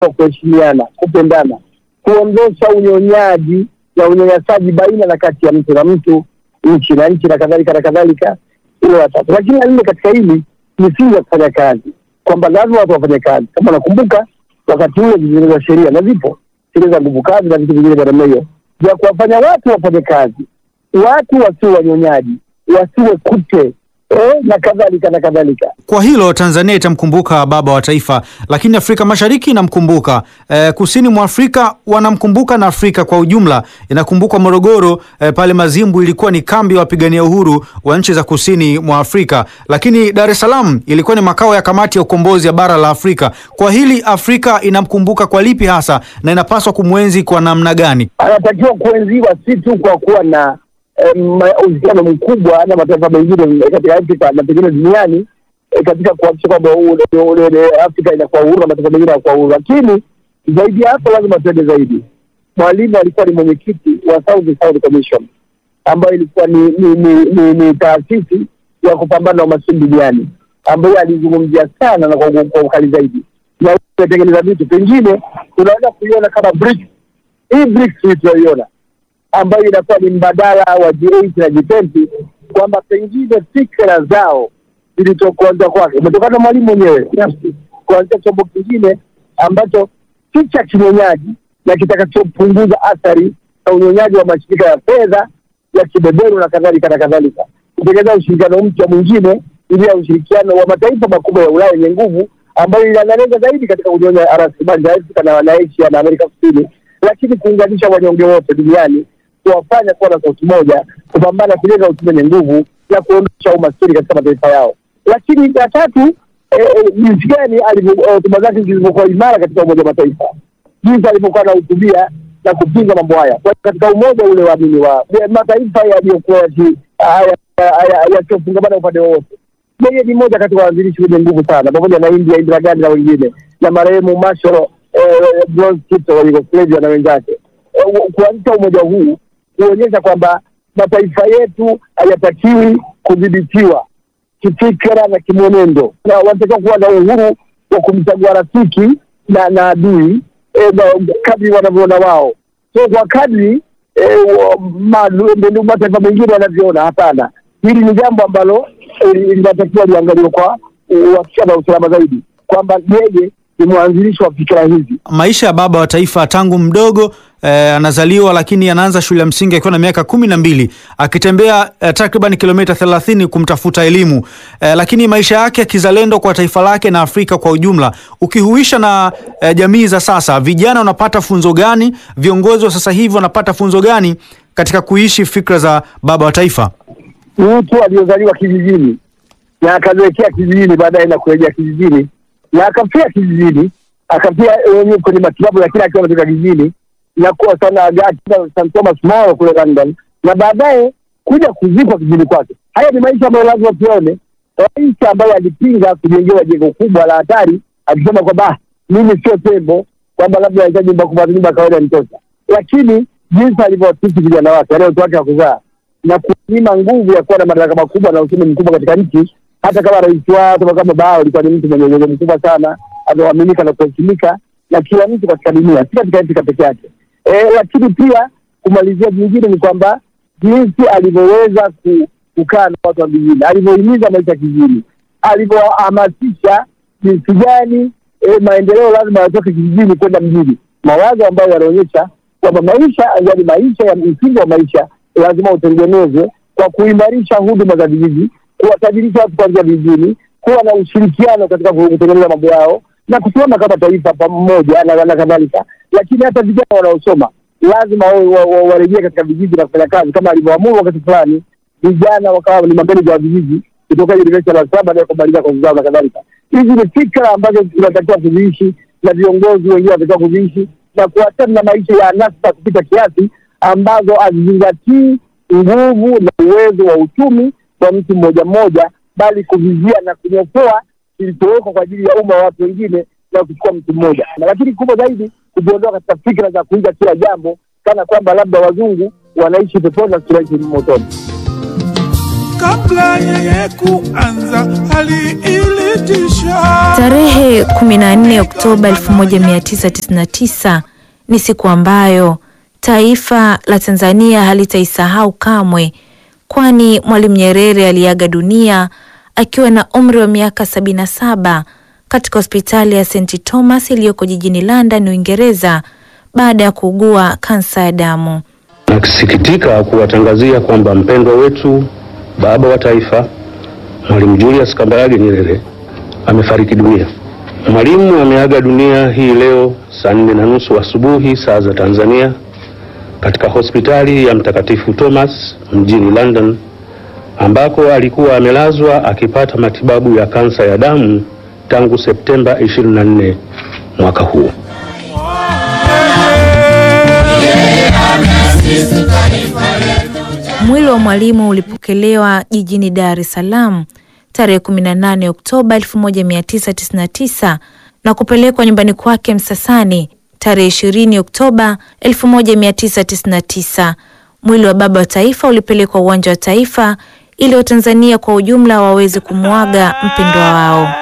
wa kuheshimiana, kupendana, kuondosha unyonyaji na unyanyasaji baina na kati ya mtu na mtu, nchi na nchi na kadhalika na kadhalika. Hilo la tatu. Lakini la nne katika hili misingi ya kufanya kazi, kwamba lazima watu wafanye kazi. Kama nakumbuka wakati ule zilitengenezwa sheria na zipo sheria za nguvu kazi na vitu vingine vya namna hiyo vya kuwafanya watu wafanye kazi, watu wasiwe wanyonyaji, wasiwe kute eh, na kadhalika na kadhalika. Kwa hilo Tanzania itamkumbuka baba wa taifa, lakini Afrika Mashariki inamkumbuka e, kusini mwa Afrika wanamkumbuka na Afrika kwa ujumla inakumbukwa Morogoro e, pale Mazimbu ilikuwa ni kambi ya wapigania uhuru wa nchi za kusini mwa Afrika, lakini Dar es Salaam ilikuwa ni makao ya kamati ya ukombozi ya bara la Afrika. Kwa hili Afrika inamkumbuka kwa lipi hasa na inapaswa kumwenzi kwa namna gani? Anatakiwa kuenziwa si tu kwa kuwa na eh, ma- uhusiano mkubwa na mataifa mengine katika Afrika na pengine duniani eh, katika kuhakikisha kwamba ule- ule- ule Afrika inakuwa uhuru na mataifa mengine yanakuwa uhuru, lakini zaidi ya hapo lazima tuende zaidi. Mwalimu alikuwa ni mwenyekiti wa South South Commission ambayo ilikuwa ni ni, ni, ni, ni taasisi ya kupambana na umaskini duniani ambayo alizungumzia sana na kwa kwa ukali zaidi na kutengeneza vitu pengine tunaweza kuiona kama BRICS. Hii BRICS hii tunayoiona ambayo inakuwa ni mbadala wa G8 na G20 kwamba pengine fikra zao zilitokuanza kwake umetokana na mwalimu mwenyewe binafsi kuanzia chombo kingine ambacho si cha kinyonyaji na kitakachopunguza athari za unyonyaji wa mashirika ya fedha ya kibeberu na kadhalika na kadhalika, kutengeneza ushirikiano mpya mwingine ili ya ushirikiano wa mataifa makubwa ya Ulaya yenye nguvu ambayo inalenga zaidi katika kunyonya rasilimali za Afrika na na Asia na Amerika Kusini, lakini kuunganisha wanyonge wote duniani, kuwafanya kuwa na sauti moja, kupambana kujenga uchumi wenye nguvu na kuondosha umaskini katika mataifa yao. Lakini ya tatu, eh, eh, jinsi gani alivyo- eh, hotuba zake zilivyokuwa imara katika Umoja wa Mataifa, jinsi alivyokuwa anahutubia na kupinga mambo haya kwa katika umoja ule waamini wa ya mataifa yaliyokuwa yaki- haya- haya- yasiofungamana upande wowote. Yeye ni mmoja kati ya waanzilishi wenye nguvu sana, pamoja na India, Indira Gandhi na wengine, na marehemu Mashoro eh, Broz Tito wa Yugoslavia na wenzake, Eh, kuanzisha umoja huu kuonyesha kwamba mataifa yetu hayatakiwi kudhibitiwa kifikra na kimwenendo, na wanatakiwa kuwa na uhuru wa kumchagua rafiki na na adui e, kadri wanavyoona wao, so kwa kadri e, mataifa mengine wanavyoona. Hapana, hili ni jambo ambalo eh, linatakiwa liangaliwe kwa uhakika na usalama zaidi, kwamba yeye ni mwanzilishi wa fikira hizi. Maisha ya baba wa taifa tangu mdogo eh, anazaliwa lakini anaanza shule ya msingi akiwa na miaka kumi na mbili akitembea eh, takriban kilomita thelathini kumtafuta elimu eh, lakini maisha yake ya kizalendo kwa taifa lake na Afrika kwa ujumla ukihuisha na eh, jamii za sasa, vijana wanapata funzo gani? Viongozi wa sasa hivi wanapata funzo gani katika kuishi fikra za baba wa taifa? mtu aliyozaliwa kijijini na akazoekea kijijini, baadaye na kurejea kijijini na akafia kijijini, akafia wenyewe kwenye matibabu, lakini akiwa ametoka kijijini na kuwa sana akiwa St Thomas More kule London, na baadaye kuja kuzikwa kijijini kwake. Haya ni maisha ambayo lazima tuone, maisha ambayo alipinga kujengewa jengo kubwa la hatari, akisema kwamba "Ah, mimi sio tembo, kwamba labda nahitaji nyumba kubwa, nyumba ya kawaida nitosha, lakini jinsi alivyowatisi vijana wake wale watoto wake wa kuzaa na kunyima nguvu ya kuwa na madaraka makubwa na uchumi mkubwa katika nchi, hata kama rais wao hata kama baba yao alikuwa ni mtu mwenye uwezo mkubwa sana, anaaminika na kuheshimika na kila mtu katika dunia, si katika Afrika peke yake. E, lakini pia kumalizia jingine ni kwamba jinsi alivyoweza ku, kukaa na watu wa vijijini, alivyohimiza maisha ya kijijini, alivyohamasisha jinsi gani e, maendeleo lazima yatoke kijijini kwenda mjini, mawazo ambayo yanaonyesha kwamba maisha yaani maisha ya msingi wa maisha lazima utengenezwe kwa kuimarisha huduma za vijiji, kuwatajirisha watu kuanzia vijijini, kuwa na ushirikiano katika kutengeneza mambo yao na kusimama kama taifa pamoja na na kadhalika. Lakini hata vijana wanaosoma lazima wa- wa- wa- warejee katika vijiji na kufanya kazi kama alivyoamuru wakati fulani, vijana wakawa ni mameneja wa vijiji kutoka University la saba na kumaliza kozi zao na kadhalika. Hizi ni fikra ambazo tunatakiwa kuziishi na viongozi wengine wanatakiwa kuziishi na kuachana na maisha ya anasa kupita kiasi ambazo hazizingatii nguvu na uwezo wa uchumi wa mtu mmoja mmoja, bali kuvizia na kunyofoa kilichowekwa kwa ajili ya umma wa watu wengine na kuchukua mtu mmoja. Na lakini kubwa zaidi kujiondoa katika fikra za kuiga kila jambo kana kwamba labda wazungu wanaishi peponi na tunaishi motoni. kabla yeye kuanza hali ili Tarehe 14 Oktoba 1999 ni siku ambayo taifa la Tanzania halitaisahau kamwe, kwani Mwalimu Nyerere aliaga dunia akiwa na umri wa miaka 77 katika hospitali ya St Thomas iliyoko jijini London, Uingereza, baada ya kuugua kansa ya damu. Nakisikitika kuwatangazia kwamba mpendwa wetu baba wa taifa Mwalimu Julius Kambarage Nyerere amefariki dunia. Mwalimu ameaga dunia hii leo saa nne na nusu asubuhi saa za Tanzania katika hospitali ya Mtakatifu Thomas mjini London ambako alikuwa amelazwa akipata matibabu ya kansa ya damu tangu Septemba 24 mwaka huu. Mwili wa Mwalimu ulipokelewa jijini Dar es Salaam tarehe 18 Oktoba 1999 na kupelekwa nyumbani kwake Msasani tarehe 20 Oktoba 1999. Mwili wa baba wa taifa ulipelekwa uwanja wa Taifa ili Watanzania kwa ujumla waweze kumwaga mpendwa wao.